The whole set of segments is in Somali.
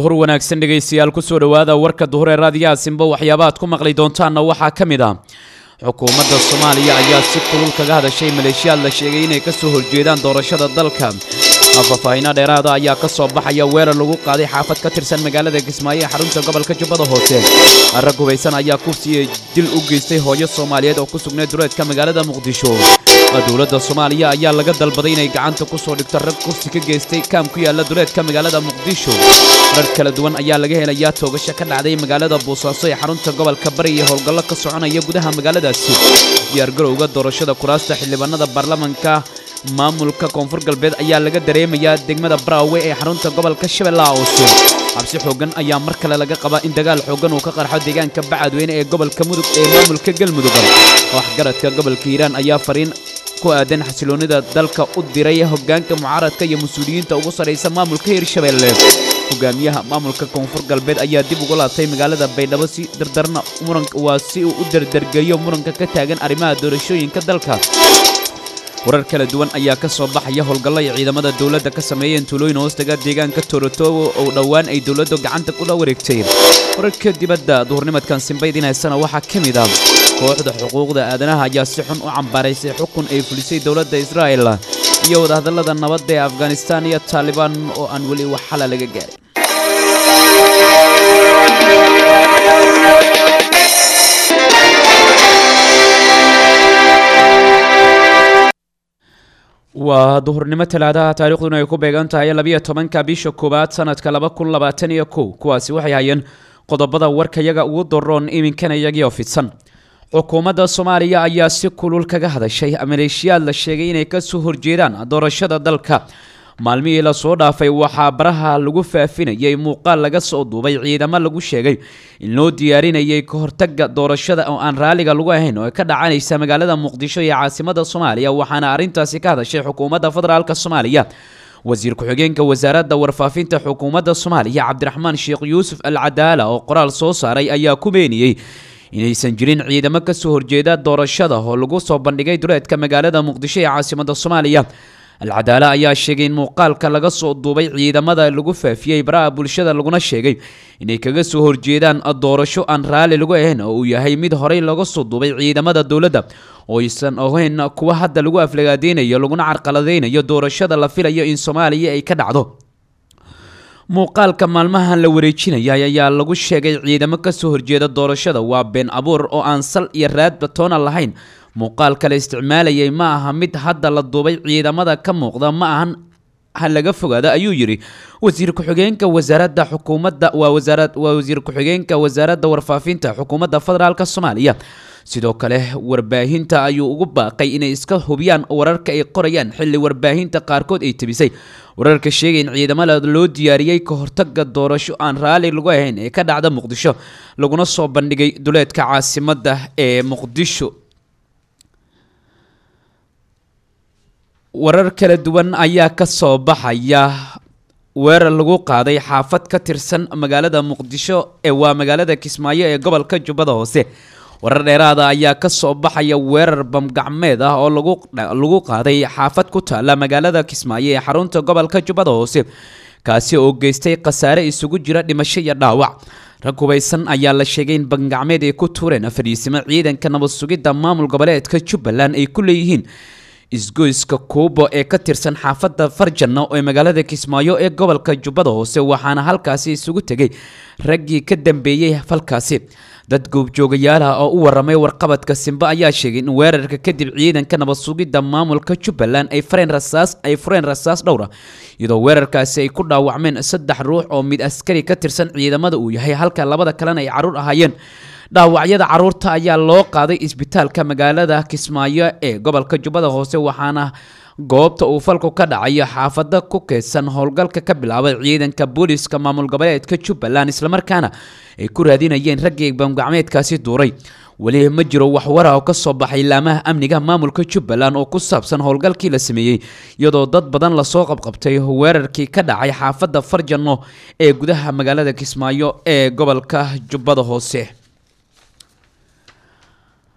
duhur wanaagsan dhegaystayaal kusoo dhowaada warka duhur ee raadiyaha simbo waxyaabaad ku maqli doontaanna waxaa ka mid ah xukuumadda soomaaliya ayaa si kulul kaga hadashay maleeshiyaad la sheegay inay ka soo horjeedaan doorashada dalka faahfaahiino dheeraada ayaa ka soo baxaya weerar lagu qaaday xaafad ka tirsan magaalada kismaayo ee xarunta gobolka jubbada hoose rag hubaysan ayaa kufsiya dil u geystay hooyo soomaaliyeed oo ku sugnayd duleedka magaalada muqdisho dowladda soomaaliya ayaa laga dalbaday inay gacanta ku soo dhigto rag kursi ka geystay kaam ku yaala duleedka magaalada muqdisho rar kala duwan ayaa laga helayaa toogasho ka dhacday magaalada boosaaso ee xarunta gobolka bari iyo howlgallo ka soconaya gudaha magaaladaasi diyaargarowga doorashada kuraasta xildhibaanada baarlamanka maamulka koonfur galbeed ayaa laga dareemayaa degmada braawe ee xarunta gobolka shabeellaha hoose xabsi xooggan ayaa mar kale laga qabaa in dagaal xooggan uu ka qarxo deegaanka bacadweyne ee gobolka mudug ee maamulka galmudug waxgaradka gobolka hiiraan ayaa fariin ku aadan xasiloonnida dalka u diray hoggaanka mucaaradka iyo mas-uuliyiinta ugu sarraysa maamulka hirshabeelle hogaamiyaha maamulka koonfur galbeed ayaa dib uga laabtay magaalada baydhabo si dardarna muranka waa si uu u dardargeliyo muranka ka taagan arrimaha doorashooyinka dalka warar kala duwan ayaa ka soo baxaya howlgallo ay ciidamada dowladda ka sameeyeen tuulooyin hoostaga deegaanka toorotowo oo dhowaan ay dowladdu gacanta kula wareegtay wararka dibadda duhurnimadkan simbaydin haysana waxaa ka mid ah kooxda xuquuqda aadanaha ayaa si xun u cambaaraysay xukun ay fulisay dowladda israa'el iyo wadahadallada nabadda ee afghanistaan iyo taalibaan oo aan weli wax xala laga gaarin waa duhurnimo talaadaha taarikhduna ay ku beegan tahay labiyo tobanka bisha koowaad sanadka laba kun labaatan iyo kow kuwaasi waxay hayeen qodobada warkayaga ugu daroon iminkana iyagiioo fidsan xukuumadda soomaaliya ayaa si kulul kaga hadashay maleeshiyaad la sheegay inay kasoo horjeedaan doorashada dalka maalmihii lasoo dhaafay waxaa baraha lagu faafinayay muuqaal laga soo duubay ciidamo lagu sheegay in loo diyaarinayay ka hortaga doorashada oo aan raaliga lagu ahayn oo ka dhacanaysa magaalada muqdisho iyo caasimada soomaaliya waxaana arrintaasi ka hadashay xukuumadda federaalk soomaaliya wasiir ku-xigeenka wasaaradda warfaafinta xukuumadda soomaaliya cabdiraxmaan sheekh yuusuf al cadaala oo qoraal soo saaray ayaa ku beeniyey inaysan jirin ciidamo kasoo horjeeda doorashada oo lagu soo bandhigay duleedka magaalada muqdisho ee caasimada soomaaliya alcadaala ayaa sheegay in muuqaalka laga soo duubay ciidamada lagu faafiyey baraha bulshada laguna sheegay inay kaga soo horjeedaan doorasho aan raalli lagu ahayn oo uu yahay mid horey laga soo duubay ciidamada dowladda oo aysan ahayn kuwa hadda lagu aflagaadeynayo laguna carqaladeynayo doorashada la filayo in soomaaliya ay ka dhacdo muuqaalka maalmahan la wareejinayay ayaa lagu sheegay ciidamo kasoo horjeeda doorashada waa been abuur oo aan sal iyo raadba toona lahayn muuqaalka la isticmaalayay ma aha mid hadda la duubay ciidamada ka muuqda ma ahan ha laga fogaada ayuu yidhi wasiir ku-xigeenka wasaaradda xukuumadda waa wasaarad waa wasiir ku-xigeenka wasaaradda warfaafinta xukuumadda federaalk soomaaliya sidoo kale warbaahinta ayuu ugu baaqay inay iska hubiyaan wararka ay qorayaan xilli warbaahinta qaarkood ay tebisay wararka sheegay in ciidamada loo diyaariyey ka hortaga doorasho aan raalli lagu ahayn ee ka dhacda muqdisho laguna soo bandhigay duleedka caasimadda ee muqdisho warar kala duwan ayaa ka soo baxaya weerar lagu qaaday xaafad ka tirsan magaalada muqdisho ee waa magaalada kismaayo ee gobolka jubbada hoose warar dheeraada ayaa ka soo baxaya weerar bamgacmeed ah oo lagu qaaday xaafad ku taalla magaalada kismaayo ee xarunta gobolka jubbada hoose kaasi oo geystay khasaare isugu jira dhimasho iyo dhaawac rag hubaysan ayaa la sheegay in bamgacmeed ay ku tuureen fadhiisimo ciidanka nabad sugidda maamul goboleedka jubbaland ay ku leeyihiin isgoyska kuubo ee ka tirsan xaafadda farjanno ee magaalada kismaayo ee gobolka jubbada hoose waxaana halkaasi isugu tegay raggii ka dambeeyey falkaasi dad goobjoogayaalaha oo u waramay warqabadka simbe ayaa sheegay in weerarka kadib ciidanka nabad sugidda maamulka jubbaland ay fareen rasaas ay fureen rasaas dhowra iyadoo weerarkaasi ay ku dhaawacmeen saddex ruux oo mid askari ka tirsan ciidamada uu yahay halka labada kalena ay carruur ahaayeen dhaawacyada carruurta ayaa loo qaaday isbitaalka magaalada kismaayo ee gobolka jubbada hoose waxaana goobta uu falku ka dhacayo xaafada ku keedsan howlgalka ka bilaabay ciidanka booliiska maamul goboleedka jubbaland islamarkaana ay ku raadinayeen raggii bamgacmeedkaasi duuray weli ma jiro wax wara oo ka soo baxay laamaha amniga maamulka jubbaland oo ku saabsan howlgalkii la sameeyey iyadoo dad badan lasoo qabqabtay weerarkii ka dhacay xaafadda farjano ee gudaha magaalada kismaayo ee gobolka jubbada hoose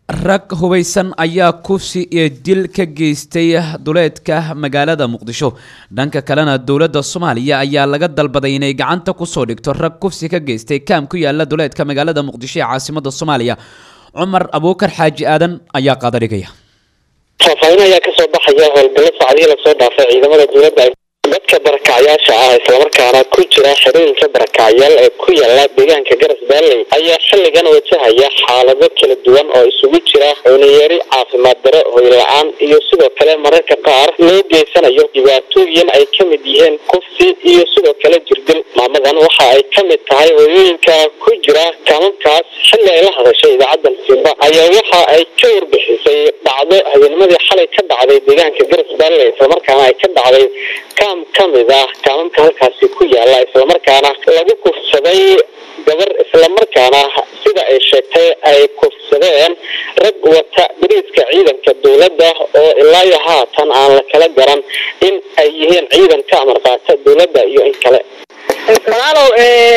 rag hubaysan ayaa kufsi iyo dil ka geystay duleedka magaalada muqdisho dhanka kalena dowladda soomaaliya ayaa laga dalbaday inay gacanta kusoo dhigto rag kufsi ka geystay kaam ku yaala duleedka magaalada muqdisho ee caasimada soomaaliya cumar abuukar xaaji aadan ayaa qaadadhigaya faahfaahin ayaa kasoo baxaya howlgallo saacadihii lasoo dhaafay ciidamada dowladda dadka barakacyaasha ah islamarkaana ku jira xerooyinka barakacyaal ee ku yaala deegaanka garas baalley ayaa xilligan wajahaya xaalado kala duwan oo isugu jira cuniyari caafimaad daro hoy la-aan iyo sidoo kale mararka qaar loo geysanayo dhibaatooyin ay ka mid yihiin kufsi iyo sidoo kale jirdil maamadan waxa ay ka mid tahay hooyooyinka ku jira kaamamkaas xilli ay la hadashay idaacaddan simba ayaa waxa ay ka warbixisay dhacdo habeennimadii xalay ka dhacday deegaanka garas baalley islamarkaana ay ka dhacday kaam ka mid ah kaamamka halkaasi ku yaala islamarkaana lagu kufsaday gabar islamarkaana sida ay sheegtay ay kufsadeen rag wata bariiska ciidanka dowladda oo ilaa iyo haatan aan la kala garan in ay yihiin ciidan ka amar qaata dowladda iyo in kale walaalow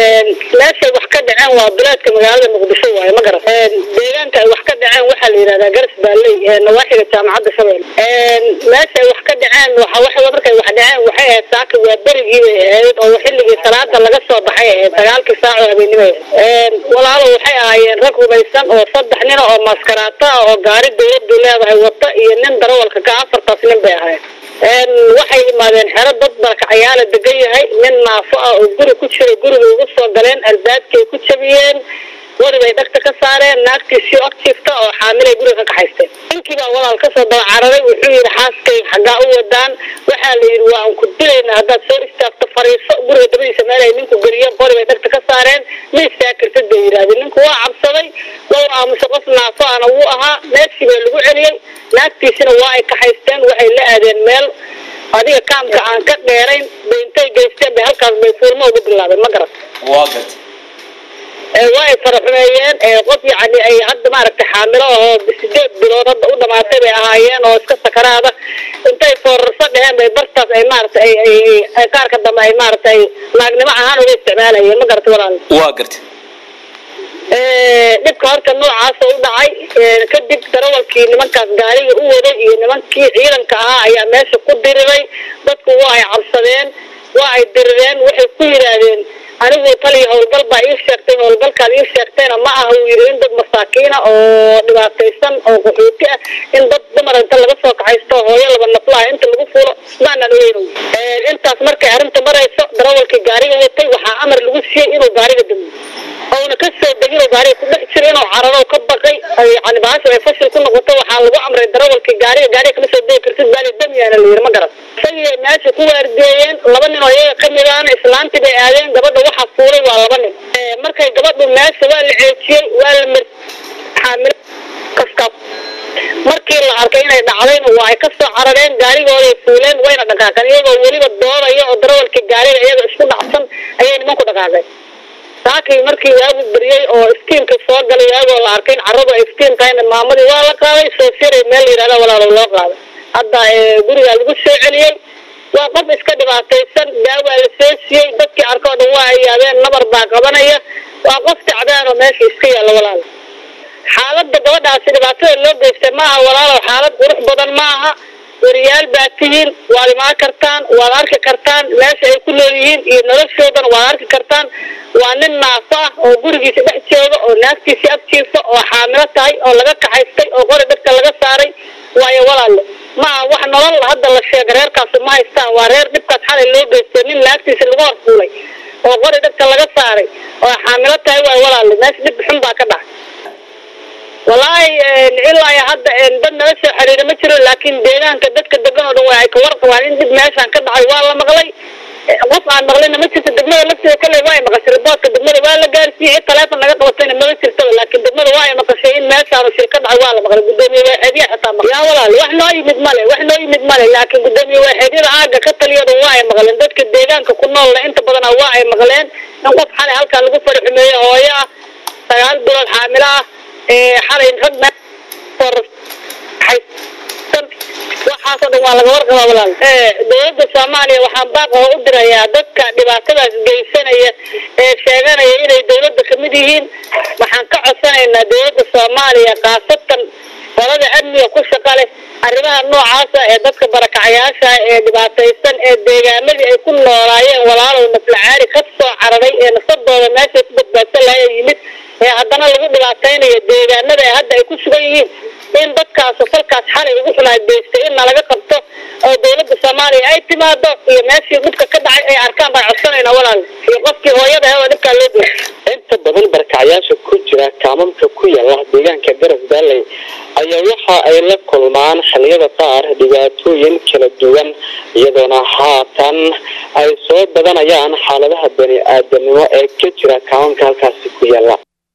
meeshay wax ka dhaceen waa bilaadka magaalada muqdisho waaye ma garan deegaanka ay wax ka dhaceen waxaa la yidhahdaa garas baalley nawaaxiga jaamacadda shabeel meeshay wax ka dhaceen waxa waxa markay wax dhaceen waxay ahayd saaka waa berigii bay ahayd oo xilligii salaada laga soo baxay ahayd sagaalkii saac oo habeenimo ahayd walaalow waxay ahaayeen rag hubaysan oo saddex nin oo maskaraata ah oo gaari dowladdu leedahay wata iyo nin darawalka ka afartaas nin bay ahayd waxay yimaadeen xero dad barakacayaala degan yahay nin naafo ah oo guri ku jira guriga ugu soo galeen albaabkay ku jabiyeen wari bay dhagta ka saareen naagtiisii og jiifta oo xaamilay guriga ka kaxaysteen ninkii baa walaal kasoo daba cararay wuxuu yidhi xaaskay xaggaa u wadaan waxaa la yidhi waa aan ku dilayna haddaad soo istaagto fariiso guriga dabadiisa meel ay ninku geliyeen qori bay dhagta ka saareen ma istaagkartid bay yidhahdeen ninku waa cabsaday waa aamusay qof naafo ana wuu ahaa meeshii baa lagu celiyey naagtiisina waa ay kaxaysteen waxay la aadeen meel adiga kaamka aan ka dheerayn bay intay geysteen bay halkaas bay fuulmo ugu bilaabeen ma garan waa ay faraxumeeyeen qof yacni ay hadda maaragtay xaamilo ahoo sideed bilood hadda u dhamaatay bay ahaayeen oo iska sakaraada intay foorarso dheheen bay bartaas ay maaragtay ay ay qaarka dambe ay maaragtay naagnimo ahaan uga isticmaalayeen ma garata walaal waa gartay dhibka horta noocaasa u dhacay kadib darawalkii nimankaas gaariga u waday iyo nimankii ciidanka ahaa ayaa meesha ku diriray dadku waa ay cabsadeen waa ay dirireen waxay ku yidhaahdeen anigu taliya howlgal baa ii sheegtay howlgalkaad ii sheegtayna ma aha uu yidhi in dad masaakiina oo dhibaataysan oo qaxooti ah in dad dumar inta laga soo kaxaysto hooyo laba naflaha inta lagu fuulo maanaan ogeyn intaas markay arrinta marayso darawalkii gaariga watay waxaa amar lagu siiyey inuu gaariga damiyo ouna ka soo degin oo gaariga ku dhex jiro inuu cararo ka baqay yani bahasha ay fashil ku noqoto waxaa lagu amray darawalkii gaariga gaariga kama soo degi kartid baali damiyaana la yidhi ma garan isagii meesha ku waardiyeeyeen laba nin oo iyaga kamid ahna islaantii bay aadeen gabadha waxaa fuulay waa laba nin markay gabadhu meesha waa la ceejiyey waa la mar xaamil kaskaas markii la arkay inay dhacdayna waa ay ka soo carareen gaarigooday fuuleen wayna dhaqaaqeen iyagoo weliba doodaya oo darawalkii gaariga iyaga isku dhacsan ayay nimanku dhaqaaqeen saakii markii waagu beriyey oo iskiinka soo galay waagoo la arkay in carradu ay iskiin tahayna maamadii waa la qaaday soo siray meel la yidhahda walaalow loo qaaday hadda gurigaa lagu soo celiyey waa qof iska dhibaataysan daawaa la soo siiyey dadkii arkoo dhan waa ay yaabeen nabar baa qabanaya waa qof tacdaan oo meesha iska yaalla walaal xaaladda gabadhaasi dhibaatada loo geystay maaha walaalow xaalad qurux badan ma aha wariyaal baa tihiin waad imaan kartaan waad arki kartaan meesha ay ku nool yihiin iyo noloshoodana waad arki kartaan waa nin naafo ah oo gurigiisa dhex jooga oo naagtiisii agjiifa oo xaamilo tahay oo laga kaxaystay oo qori dhagka laga saaray waayo walaalle maaha wax nolol hadda la sheega reerkaasi ma haystaan waa reer dhibkaas xalay loo geystay nin naagtiisa lagu horfuulay oo qori dhagka laga saaray oo xaamilo tahay waayo walaalle meesha dhib xun baa ka dhacay wallaahi ilaa iyo hadda dad nala soo xiriira ma jiro laakiin deegaanka dadka degan oo dhan waa ay ka warqabaan in dib meeshaan ka dhacay waa la maqlay qof aan maqlayna ma jirto degmada lafteeda kale waa ay maqashay riboodka degmada waa la gaarsiiyey cid taleefon naga qabatayna mama jirtaba laakiin degmada waa ay maqashay in meeshaanu shil ka dhacay waa la maqlay gudoomiye waaxeedya xitaa maqlay yaa walaal wax noo yimid male wax noo yimid male laakiin gudoomiye waaxeedyada aaga ka taliya dhan waa ay maqleen dadka deegaanka ku noolna inta badana waa ay maqleen in qof xalay halkaa lagu faraxumeeye hooyo ah sagaal bilood xaamilo ah xalay rag waxaasoo dhan waa laga warqabaa walaal dowladda soomaaliya waxaan baaq oo u dirayaa dadka dhibaatadaas geysanaya ee sheeganaya inay dowladda kamid yihiin waxaan ka codsanaynaa dowladda soomaaliya khaasatan qolada amniga ku shaqa leh arrimaha noocaasa ee dadka barakacayaasha ee dhibaataysan ee deegaamadii ay ku noolaayeen walaalow naflacaari ka soo cararay ee nafsadooda meeshay ku badbaadsan lahay yimid ee haddana lagu dhibaataynayo deegaanada ee hadda ay ku sugan yihiin in dadkaas falkaas xalay ugu xulaadeystay in nalaga qabto oo dowladda soomaaliya ay timaado iyo meeshii dhibka ka dhacay ay arkaan baan codsanayna walaal iyo qofkii hooyada he oo dhibkaa loo dila inta badan barkacyaasha ku jira kaamamka ku yaala deegaanka garas baalley ayaa waxa ay la kulmaan xilliyada qaar dhibaatooyin kala duwan iyadoona haatan ay soo badanayaan xaaladaha bani aadanimo ee ka jira kaamamka halkaasi ku yaala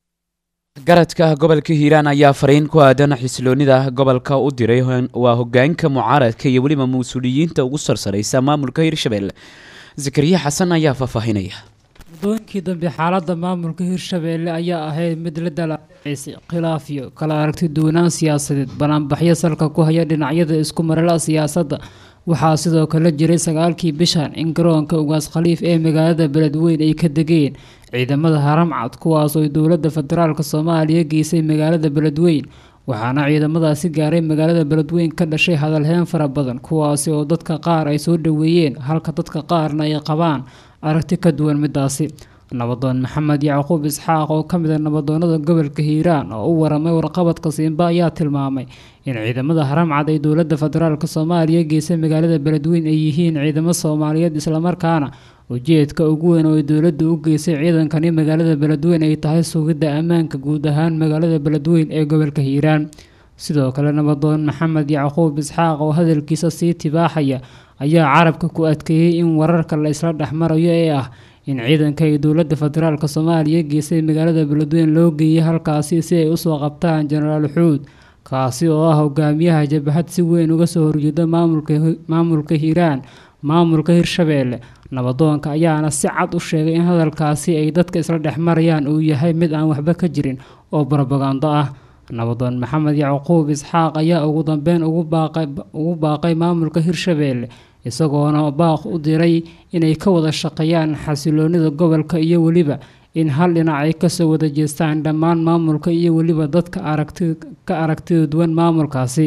garadka gobolka hiiraan ayaa fariin ku aadan xisiloonida gobolka u diray waa hogaanka mucaaradka iyo weliba mas-uuliyiinta ugu sarsareysa maamulka hirshabelle zakariya xasan ayaa faahfaahinaya muddooyinkii dambe xaaladda maamulka hirshabeelle ayaa ahayd mid la dalacaysay khilaaf iyo kala aragti duwanaan siyaasadeed banaanbaxyo salka ku haya dhinacyada isku marala siyaasadda waxaa sidoo kale jiray sagaalkii bishan in garoonka ugaas khaliif ee magaalada beledweyn ay ka degeen ciidamada haramcad kuwaas oo dowladda federaalk soomaaliya geysay magaalada beledweyn waxaana ciidamadaasi gaaray magaalada beledweyn ka dhashay hadalheen fara badan kuwaasi oo dadka qaar ay soo dhaweeyeen halka dadka qaarna ay qabaan aragti ka duwan midaasi nabadoon maxamed yacquub isxaaq oo ka mid a nabadoonada gobolka hiiraan oo u waramay warqabadka siimba ayaa tilmaamay in ciidamada haramcad ay dowladda federaalk soomaaliya geysay magaalada beledweyn ay yihiin ciidamo soomaaliyeed islamarkaana ujeedka ugu weyn oo ay dowladda u geysay ciidankani magaalada beledweyn ay tahay sugidda ammaanka guud ahaan magaalada beledweyn ee gobolka hiiraan sidoo kale nabadoon maxamed yacquub isxaaq oo hadalkiisa sii tibaaxaya ayaa carabka ku adkeeyey in wararka la isla dhexmarayo ee ah in ciidanka ay dowladda federaalk soomaaliya geysay magaalada beledweyn loo geeyay halkaasi si ay usoo qabtaan jenaraal xuud kaasi oo ah hogaamiyaha jabahad si weyn uga soo horjeeda maamulka hiiraan maamulka hirshabeelle nabadoonka ayaana si cad u sheegay in hadalkaasi ay dadka isla dhexmarayaan uu yahay mid aan waxba ka jirin oo barobagando ah nabadoon maxamed yacquub isxaaq ayaa ugu dambeyn ugu baaqay maamulka hirshabeelle isagoona baaq u diray inay ka wada shaqeeyaan xasiloonida gobolka iyo weliba in hal dhinac ay kasoo wada jeestaan dhammaan maamulka iyo weliba dadka aragti ka aragtida duwan maamulkaasi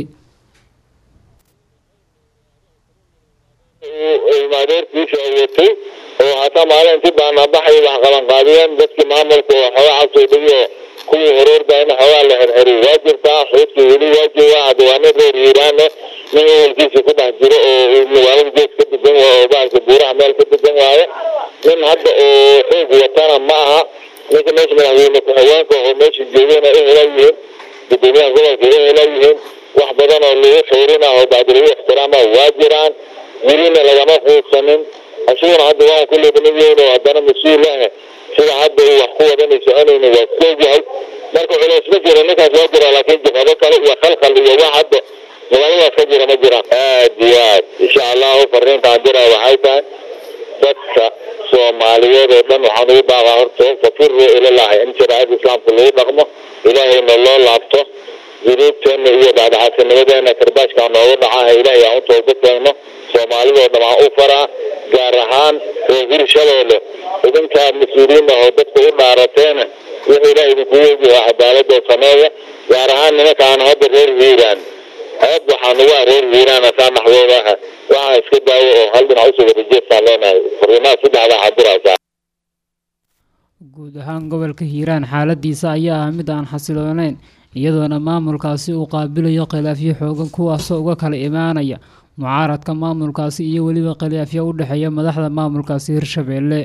maadeerkiisa watay oo hataa maalintii baanabaxay wax qabanqaabiyeen dadkii maamulka oo xoogaa cabsoo dhigiyo kuwii horoordayna xoogaa la xirxiriy waa jirtaa xuudkii weli waa joogaa hadda waa nin reer hiiraane nin ehelkiisa ku dhex jiro oo magaalada gees ka degan waayo oo baalka buuraha meel ka degan waayo nin hadda oo xoog watana ma aha ninka meesha madaxweyne ku-xigeenka oo meesha joogana ehela yihiin gudoomiyaha gobolka ehela yihiin wax badan oo lagu xeerina oo bacdi lagu ixtiraama waa jiraan welina lagama quudsanin asaguna hadda waa kulle dhamadiin oo haddana mas-uul ah sida hadda uu wax ku wadanay soconayna waa soogyahay marka culays ma jiro ninkaas waa jira laakiin jabhado kale iyo khalkhal iyo wax hadda magaaladaas ka jira ma jiraan aad iyo aad insha allahu fariintaan dira waxay tahay dadka soomaaliyeed oo dhan waxaan ugu baaqaa horta fafiru ilalahi in shariicada islaamka lagu dhaqmo ilaahayna loo laabto dunuubteena iyo dhacdhaxaasinimadeena karbaashka noogu dhacaha ilaahay aan u toobadkeeno soomaalidoo dhan aan u faraa gaar ahaan reer hirshabeelle idinkaa mas-uuliyiin ah oo dadka u dhaarateena wuxuu ilaah idinkugu ogyahay cadaaladoo sameeya gaar ahaan nimankaan hadda reer hiiraan aad waxaan ugu ah reer hiiraan asaa naxdooda ah waxaan iska daawo oo hal dhinac usoo wada jeestaan leenahay fariimaha saddexdaa xadiraysaa guud ahaan gobolka hiiraan xaaladiisa ayaa ah mid aan xasilooneyn iyadoona maamulkaasi uu qaabilayo khilaafyo xoogan kuwaasoo uga kala imaanaya mucaaradka maamulkaasi iyo weliba khilaafyo u dhexeeya madaxda maamulkaasi hirshabeelle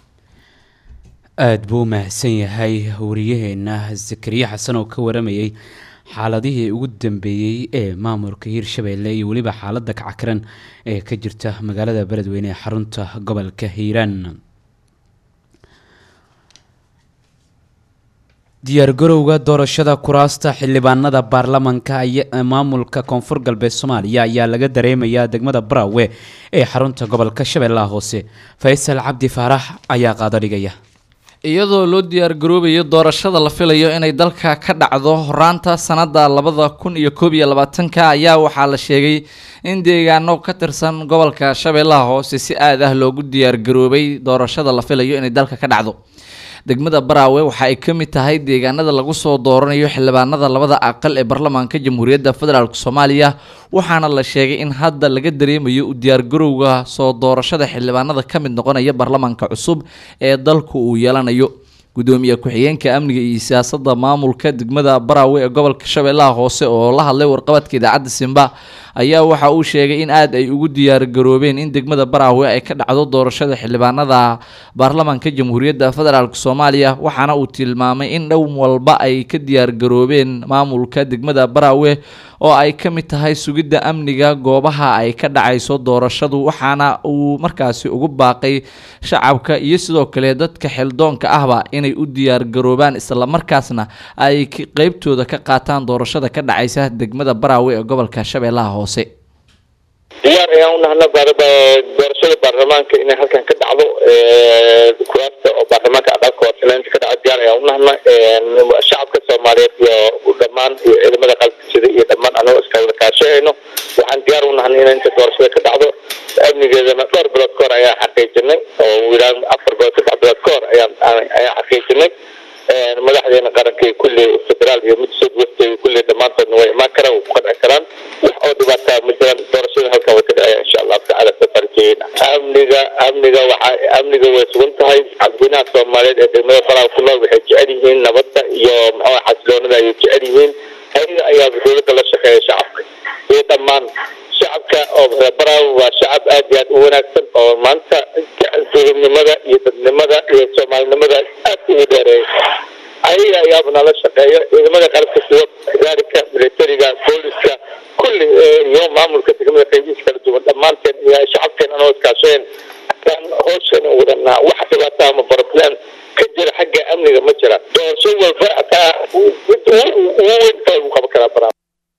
aada buu mahadsan yahay wariyaheena zakariya xasan oo ka waramayay xaaladihii ugu dambeeyey ee maamulka hiirshabeelle iyo weliba xaaladda kackaran ee ka jirta magaalada beledweyne ee xarunta gobolka hiiraan diyaargarowga doorashada kuraasta xildhibaanada baarlamanka maamulka koonfur galbeed soomaaliya ayaa laga dareemayaa degmada baraawe ee xarunta gobolka shabeellaha hoose faysal cabdi faarax ayaa qaado dhigaya iyadoo loo diyaargaroobayo doorashada la filayo inay dalka ka dhacdo horaanta sanada labada kun iyo koob iyo labaatanka ayaa waxaa la sheegay in deegaano ka tirsan gobolka shabeellaha hoose si aad ah loogu diyaargaroobay doorashada la filayo inay dalka ka dhacdo degmada baraawe waxa ay ka mid tahay deegaanada lagu soo dooranayo xildhibaanada labada aqal ee baarlamaanka jamhuuriyadda federaalk soomaaliya waxaana la sheegay in hadda laga dareemayo u diyaargarowga soo doorashada xildhibaanada ka mid noqonaya baarlamaanka cusub ee dalku uu yeelanayo gudoomiye ku-xigeenka amniga iyo siyaasadda maamulka degmada baraawe ee gobolka shabeellaha hoose oo la hadlay warqabadka idaacadda simba ayaa waxa uu sheegay in aada ay ugu diyaargaroobeen in degmada baraawe ay ka dhacdo doorashada xildhibaanada baarlamaanka jamhuuriyadda federaalk soomaaliya waxaana uu tilmaamay in dhow walba ay ka diyaargaroobeen maamulka degmada baraawe oo ay ka mid tahay sugidda amniga goobaha ay ka dhacayso doorashadu waxaana uu markaasi ugu baaqay shacabka iyo sidoo kale dadka xildoonka ahba inay u diyaargaroobaan islamarkaasna ay qeybtooda ka qaataan doorashada ka dhacaysa degmada baraawe ee gobolka shabeellaha hoose diyaar ayaan unahna doorashada baarlamaanka inay halkan ka dhacdo kuraasta oo baarlamaanka aqalka hooseleynta ka dhacdo diyaar ayaan unahna shacabka soomaaliyeed iyo dhammaan iyo ciidamada qalabka sida iyo dhammaan anagoo iska wada kaashahayno waxaan diyaar unahna in inta doorashada ka dhacdo amnigeedana dhowr bilood ka hor ayaan xaqiijinay oo wilaan afar bilood saddex bilood ka hor ayaan ayaan xaqiijinay madaxdeena qaranka kulli federaal iyo mid sud west kulli dhammaantoodna way imaan karaan way ku qanci karaan wax oo dhibaataa ma jiraan doorashada halkan way ka dhacaya insha allahu tacaala safarkeena amniga amniga waxa amniga way sugan tahay cabdinaha soomaaliyeed ee degmada faraha ku nool waxay jecel yihiin nabadda iyo maxaa xasiloonada ayay jecel yihiin ayaga ayaa dowladda la shaqeeya shacabka iyo dhammaan shacabka oo baraaw waa shacab aad iyo aad u wanaagsan oo maanta dowladnimada iyo dadnimada iyo soomaalinimada aad ugu dheereeya ayaga ayaaba nala shaqeeya ciidamada qalabka sida gaarika militariga booliska kulli iyo maamulka degmada qaybihiisa kala duwan dhammaanteen iyo shacabkeen anoo iskaasheen aan hoosheen wadanaa wax dhibaato ama problem ka jira xagga amniga ma jira doorasho walba hataa ugu weynta lagu qaban karaa baraaw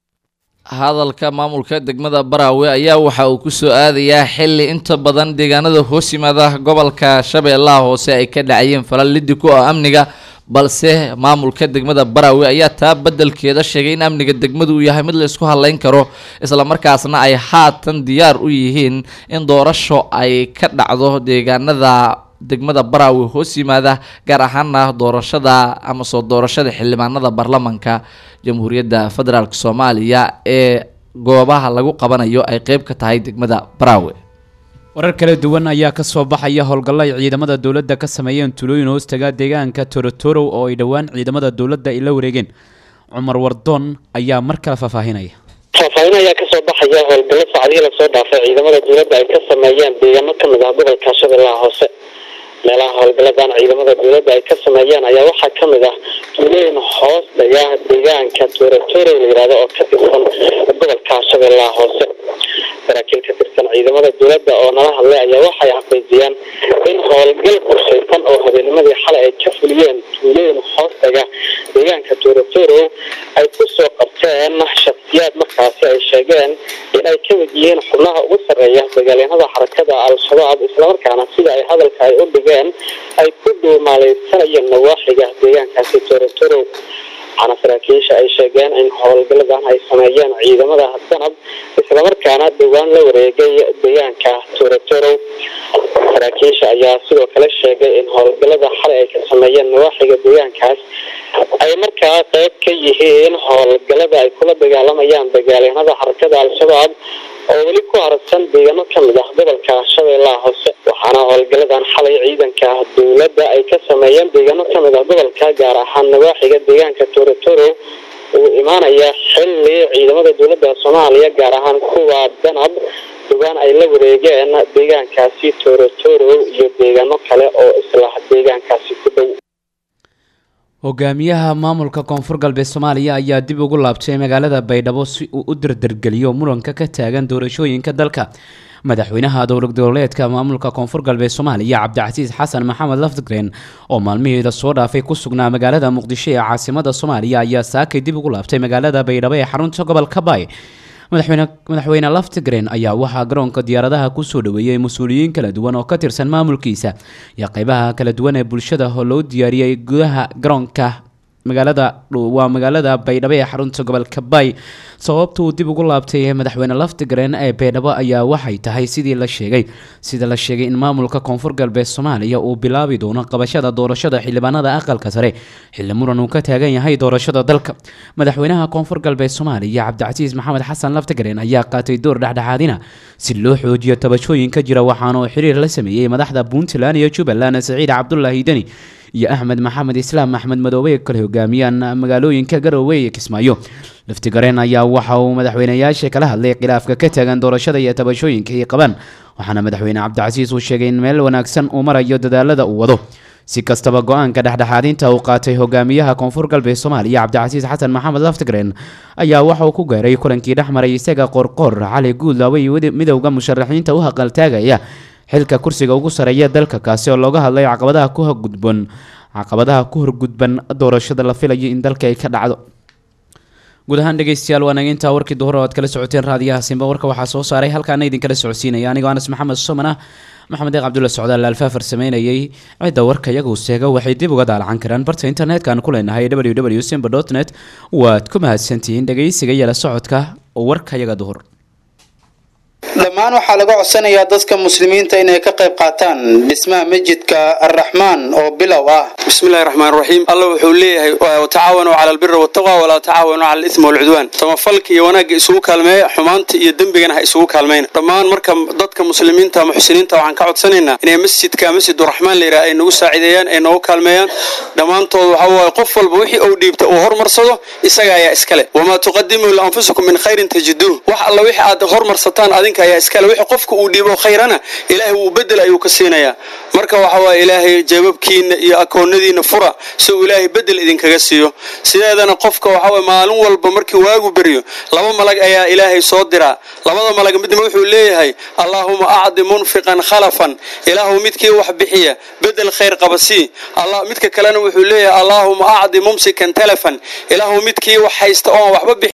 hadalka maamulka degmada baraawe ayaa waxa uu kusoo aadayaa xili inta badan deegaanada hoos yimaada gobolka shabeellaha hoose ay ka dhacayeen falal lidi ku ah amniga balse maamulka degmada baraawe ayaa taa bedelkeeda sheegay in amniga degmadu uu yahay mid la isku hadleyn karo islamarkaasna ay haatan diyaar u yihiin in doorasho ay ka dhacdo deegaanada degmada baraawe hoos yimaada gaar ahaana doorashada ama soo doorashada xildhibaanada baarlamanka jamhuuriyadda federaalk soomaaliya ee goobaha lagu qabanayo ay qeyb ka tahay degmada baraawe warar kala duwan ayaa ka soo baxaya howlgallo ay ciidamada dowladda ka sameeyeen tulooyin hoostaga deegaanka torotoro oo ay dhowaan ciidamada dowladda ay la wareegeen cumar wardoon ayaa mar kale faahfaahinaya faahfaahin ayaa kasoo baxaya howlgallo saacadihii lasoo dhaafay ciidamada dowladda ay ka sameeyeen deegaano kamid ah gobolka shabeellaha hoose meelaha howlgaladan ciidamada dowladda ay ka sameeyeen ayaa waxaa kamid ah tuulooyin hoos dhaga deegaanka torotoro la yihahdo oo ka tirsan gobolka shabeellaha hoose saraakiil ka tirsan ciidamada dowladda oo nala hadlay ayaa waxay xaqiijiyeen in howlgal qorshaysan oo habeennimadii xalay ay ka fuliyeen tuulooyin hoos dhaga deegaanka torotoro ay kusoo qabteen shaksiyaad markaasi ay sheegeen in ay kamid yihiin xubnaha ugu sarreeya dagaalyahanada xarakada al-shabaab islamarkaana sida ay hadalka ay u dhigeen ay ku dhuumaaleysanayeen nawaaxiga deegaankaasi torotoro waxaana saraakiisha ay sheegeen in howlgaladan ay sameeyeen ciidamada danab islamarkaana dhowaan la wareegay deegaanka torotoro saraakiisha ayaa sidoo kale sheegay in howlgalada xalay ay ka sameeyeen nawaaxiga deegaankaas ay markaa qeyb ka yihiin howlgalada ay kula dagaalamayaan dagaalyahanada xarakada al-shabaab oo weli ku harsan deegaano kamid ah gobolka shabeellaha hoose waxaana howlgaladan xalay ciidanka dowladda ay ka sameeyeen deegaano kamid ah gobolka gaar ahaan nawaaxiga deegaanka torotoro uu imaanaya xili ciidamada dowladda soomaaliya gaar ahaan kuwa danab dhowaan ay la wareegeen deegaankaasi torotoro iyo deegaano kale oo isla deegaankaasi ku dhow hogaamiyaha maamulka koonfur galbeed soomaaliya ayaa dib ugu laabtay magaalada baydhabo si uu u dardargeliyo muranka ka taagan doorashooyinka dalka madaxweynaha dowlad goboleedka maamulka koonfur galbeed soomaaliya cabdicasiis xasan maxamed lafdgren oo maalmihiida soo dhaafay ku sugnaa magaalada muqdisho ee caasimada soomaaliya ayaa saakay dib ugu laabtay magaalada baydhabo ee xarunta gobolka baay madaxweyne madaxweyne laftigren ayaa waxaa garoonka diyaaradaha kusoo dhaweeyey mas-uuliyiin kala duwan oo ka tirsan maamulkiisa iyo qeybaha kala duwan ee bulshada oo loo diyaariyey gudaha garoonka magaalada waa magaalada baydhabo ee xarunta gobolka baay sababta uu dib ugu laabtay madaxweyne laftigreen ee beedhabo ayaa waxay tahay sidii la sheegay sida la sheegay in maamulka koonfur galbeed soomaaliya uu bilaabi doono qabashada doorashada xildhibaanada aqalka sare xilli muran uu ka taagan yahay doorashada dalka madaxweynaha koonfur galbeed soomaaliya cabdicasiis maxamed xasan laftigreen ayaa qaatay door dhexdhexaadina si loo xoojiyo tabashooyinka jira waxaana uu xiriir la sameeyey madaxda puntland iyo jubbaland saciid cabdulaahi deni iyo axmed maxamed islaam axmed madoobe kale hogaamiyaan magaalooyinka garowe iyo kismaayo laftigareen ayaa waxa uu madaxweyneyaasha kala hadlay khilaafka ka taagan doorashada iyo tabashooyinka ay qabaan waxaana madaxweyne cabdicasiis uu sheegay in meel wanaagsan uu marayo dadaalada uu wado si kastaba go-aanka dhexdhexaadinta uu qaatay hogaamiyaha koonfur galbeed soomaaliya cabdicasiis xasan maxamed laftigreen ayaa waxa uu ku gaaray kulankii dhex maray isaga qorqoor cali guudlaawe iyo midowda musharaxiinta u haqaltaagaya xilka kursiga ugu sareeya dalka kaasi oo looga hadlay caqabadaha ku horgudban caqabadaha ku horgudban doorashada la filayo in dalka ay ka dhacdo guud ahaan dhegeystayaal waa naga intaa warkii duhur oo aad kala socoteen raadiyaha simba warka waxaa soo saaray halkaana idinkala socodsiinaya anigoo anas maxamed soman ah maxamed eeq cabdulla socdaal alfaafar sameynayay cidda warka iyagu seega waxay dib uga daalacan karaan barta internetka aan ku leenahay w w simba dot net waad ku mahadsantihiin dhegeysiga iyo la socodka warka iyaga duhur dhammaan waxaa laga codsanayaa dadka muslimiinta inay ka qayb qaataan dhismaha masjidka arraxmaan oo bilow ah bismillahi raxmaan raxiim alla wuxuu leeyahay watacaawanuu cala albiri wataqwa walaa tacaawanuu cala alismi walcudwaan samafalka iyo wanaagga isugu kaalmeeya xumaanta iyo dembigana ha isugu kaalmayna dhammaan marka dadka muslimiinta muxsiniinta waxaan ka codsanaynaa inay masjidka masjiduraxmaan layidhaha ay nagu saacideeyaan ay noogu kaalmeeyaan dhammaantood waxa waaye qof walba wixii uu dhiibta uu hormarsado isaga ayaa iskale wamaa tuqadimuu lianfusikum min khayrin tajiduuh wax alla wixii aad hormarsataan adinka ayaa iskale wixii qofka uu dhiibo khayrana ilaahay wuu bedel ayuu ka siinayaa marka waxa waaye ilaahay jeebabkiina iyo akoonadiina fura si uu ilaahay bedel idinkaga siiyo sideedana qofka waxa waye maalin walba markii waagu beryo laba malag ayaa ilaahay soo diraa labada malag midna wuxuu leeyahay allaahuma acdi munfiqan khalafan ilaahu midkii wax bixiya bedel khayr qaba sii allah midka kalena wuxuu leeyahay allaahuma acdi mumsikan talafan ilaahu midkii wax haysta oon waxba bixi